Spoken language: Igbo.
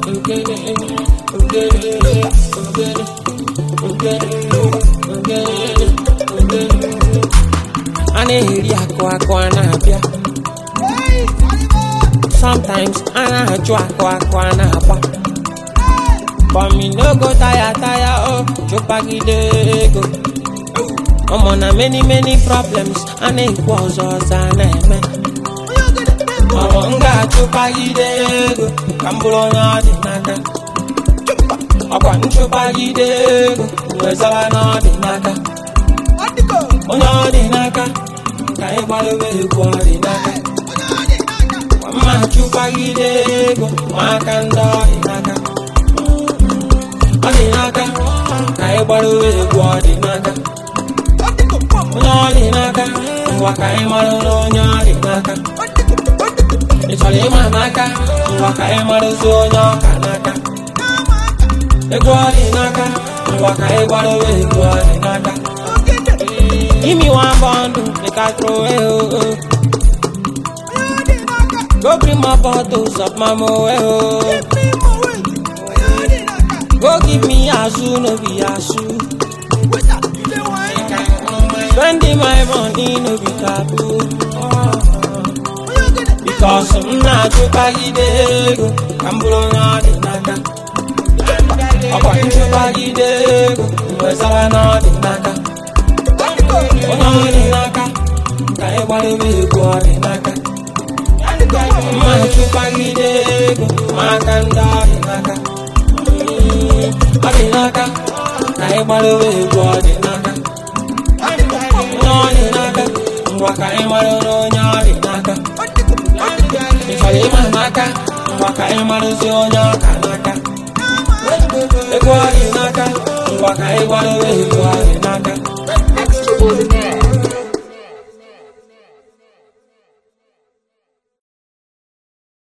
a na-eri akụ akụ a na-abịa sometimes a na-ajụ akụ akụ a na-agba but me no go tire tire oh chụpagide ego ụmụ na many many problems a na-ekwu ọzọ ọzọ a na-eme ọmụ m ga-achụpagide ego ka m bụrụ onye ọ dị n'aka ọkwa nchụpagide ego wezara na ọ dị n'aka onye ọ dị n'aka ka anyị gbadobe egwu ọ dị n'aka mma chụpagide ego ma aka ndị ọ dị n'aka ọ dị n'aka ka anyị gbadobe egwu ọ dị n'aka onye ọ dị n'aka ngwa ka anyị mara na onye ọ dị n'aka ị chọrọ ịma n'aka ngwa ka anyị marụzi onye ọka n'aka egwu ọ dị n'aka ngwa ka anyị gbadobe egwu ọ dị n'aka Give me one bundle, make I throw it. Oh, oh. Go bring my bottles of my moe. Oh. Go give me azu, no be azu. Spending my money, no be taboo. Oh. Because I'm not too baggy, go. I'm blowing out the naka. ọkwa nchụpagide ego wezara na ọ dị n'aka onye ọ dị n'aka ka anyị gbadobe egwu ọ dị n'aka mma nchụpagide ego ma aka ndị ọ dị n'aka ọ dị n'aka ka anyị gbadobe egwu ọ dị n'aka onye ọ dị n'aka ngwa ka anyị mara na onye ọ dị n'aka ị chọrọ ịma n'aka ngwa ka anyị marụzi onye ọka n'aka egwu ọ dị n'aka ngwa ka anyị gbadobe egwu ọ dị n'aka Extraordinaire.